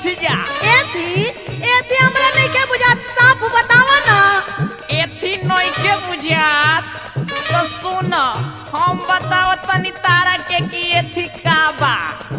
बैठ जा एथी एथी हमरा नहीं के बुझात साफ बतावा ना एथी नइखे बुझात तो सुन हम बताव तनी तारा के कि एथी का बा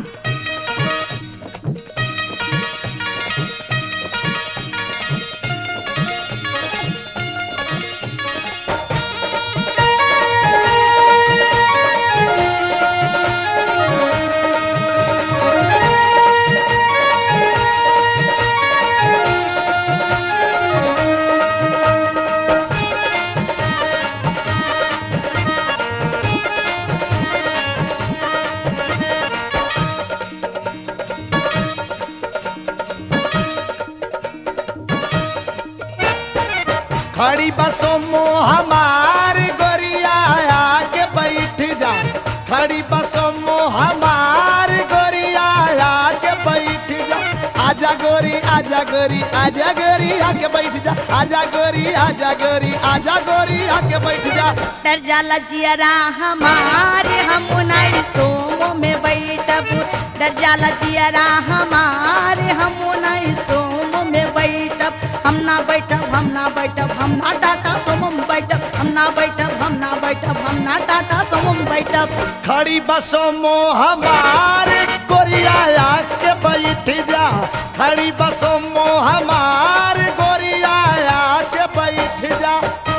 खड़ी बसों में हमार गोरिया आके बैठ जा खड़ी बसों में हमार गोरिया आके बैठ जा आजा गोरी आजा गोरी आजा गोरी आके बैठ जा आजा गोरी आजा गोरी आजा गोरी आके बैठ जा डर जाला जियरा हमारे हम नहीं सोमो में बैठब डर जाला जियरा हमारे हम नहीं सोमो में बैठब हम ना बैठब हम ना बैठब हम ना टाटा सोमो में बैठब हम ना बैठब हम ना बैठब हम ना टाटा सोमो में बैठब खड़ी बसों में हमार गोरिया आके बैठ जा खड़ी बसों में हमार गोरिया आके बैठ जा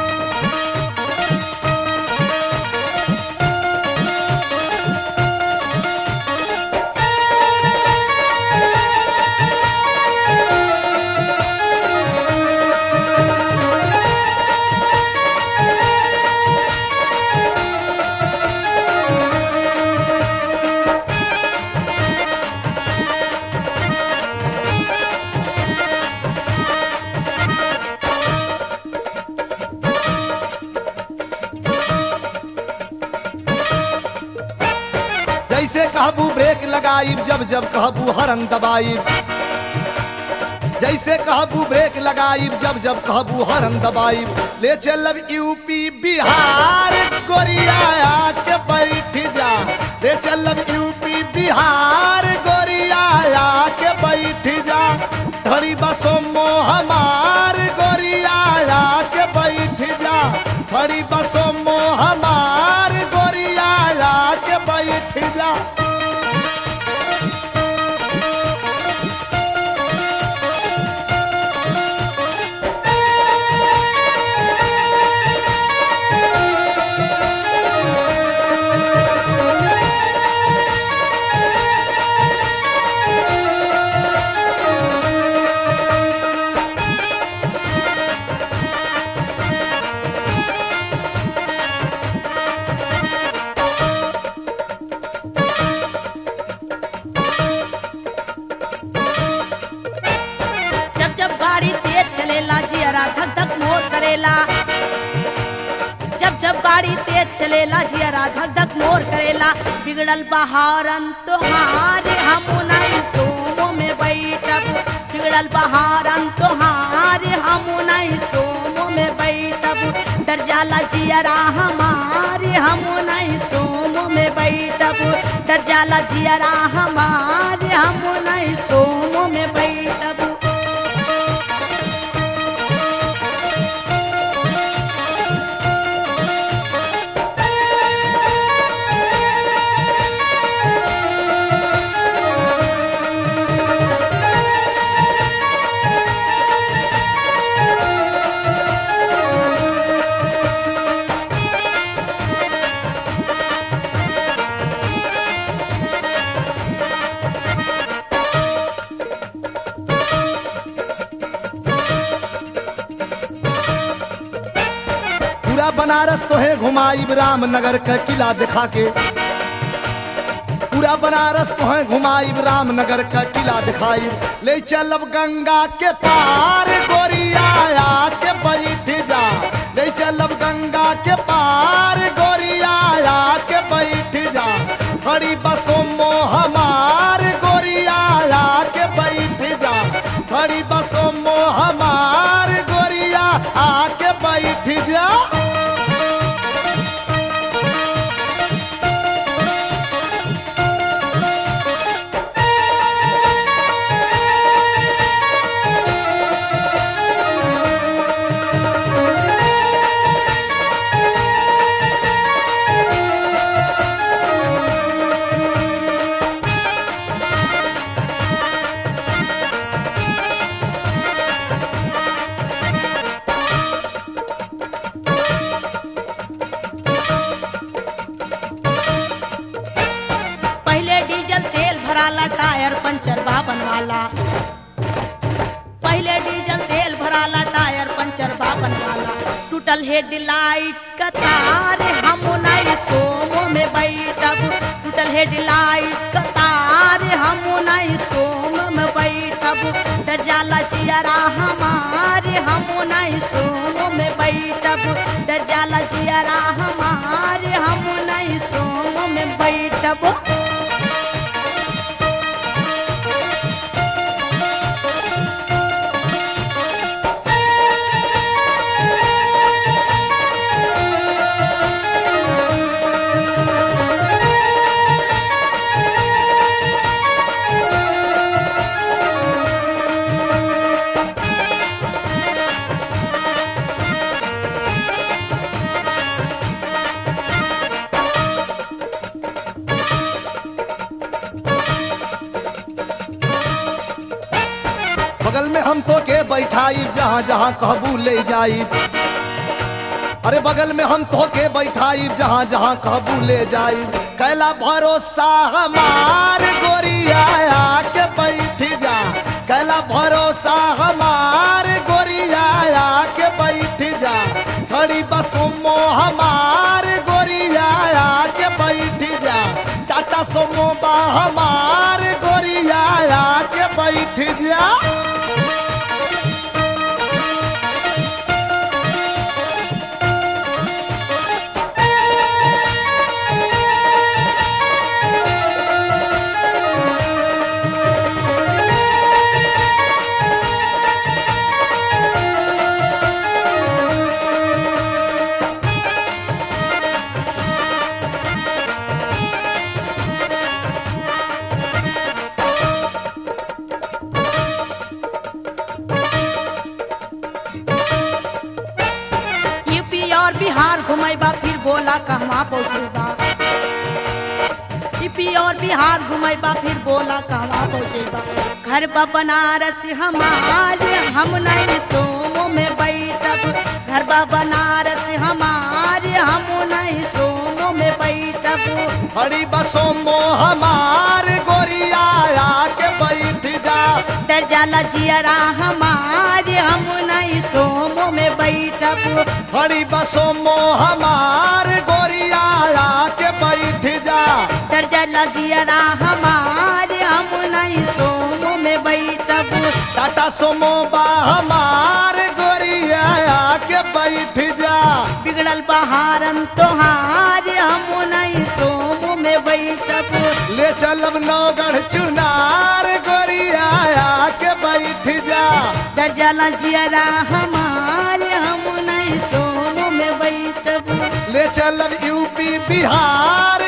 जैसे कहबू ब्रेक लगाइब जब जब कहबू हरन दबाइब जैसे कहबू ब्रेक लगाइब जब जब कहबू हरन दबाइब ले चलब यूपी बिहार गोरिया आके बैठ जा ले चलब यूपी बिहार गोरिया आके बैठ जा धड़ी बसों में हमार गोरिया आके बैठ जा धड़ी बसों में हमार गोरिया आके बैठ जा जब जब गाड़ी तेज चलेला जियरा धक धक मोर करेला जब जब गाड़ी तेज चलेला जियरा धक धक मोर करेला बिगड़ल बहारन तोहार हम नहीं सोमो में बैठब बिगड़ल बहारन तोहार हम नहीं सोमो में बैठब डर जाला जियरा हमारे हम नहीं सोमो में बैठब डर जाला जियरा हमारे हम नहीं सोमो में बैठब पूरा बनारस तो है घुमाइब रामनगर का किला दिखा के पूरा बनारस तो है घुमाइब रामनगर का किला दिखाइब ले चलब गंगा के पार गोरिया के बैठ जा ले चलब गंगा के पार गोरिया के बैठ जा खड़ी बसों में हमार गोरिया के बैठ जा खड़ी बसों में हमार गोरिया आके बैठ जा पंचर बाबन वाला पहले डीजल तेल भराला टायर पंचर बाबन वाला टूटल हेडलाइट का तार हम नहीं सोमो में बैठब टूटल हेडलाइट का तार हम नहीं सोम में बैठब डर जाला जियरा हमारे हम नहीं सोम में बैठब डर जाला जियरा हमारे हम नहीं सोम में बैठब बगल में हम तो के बैठाई जहाँ जहाँ कहबू ले जाई अरे बगल में हम तो के बैठाई जहाँ जहाँ कहबू ले जाई कैला भरोसा हमार गोरिया के बैठ जा कैला भरोसा हमार गोरिया के बैठ जा खड़ी बसोमो हमार गोरिया के बैठ जा टाटा सोमो बा हमार गोरिया के बैठ जा यूपी और बिहार घुमेबा फिर बोला कहवा पहुँचेबा यूपी और बिहार घुमेबा फिर बोला कहवा पहुँचेबा घर बा बनारस हमारे हम नहीं सोमो में बैठब घर बा बनारस हमारे हम नहीं सोमो में बैठब हरी बसों मो हमार गोरिया के बैठ जा डर जाला जियरा हमारे हम नहीं सोमो में बैठब हरी बसों मो हमार गोरिया के बैठ जा डर जाला जियरा हमारे हम नहीं सोमो में बैठब टाटा सोमो बा हमार गोरिया के बैठ जा बिगड़ल बहारन तोहार हम नहीं सोमो में बैठब ले चलब नौगढ़ चुनार गोरिया के बैठ जा डर जाला जियरा हमारे हम नहीं सोमो में बैठब ले चलब यूपी बिहार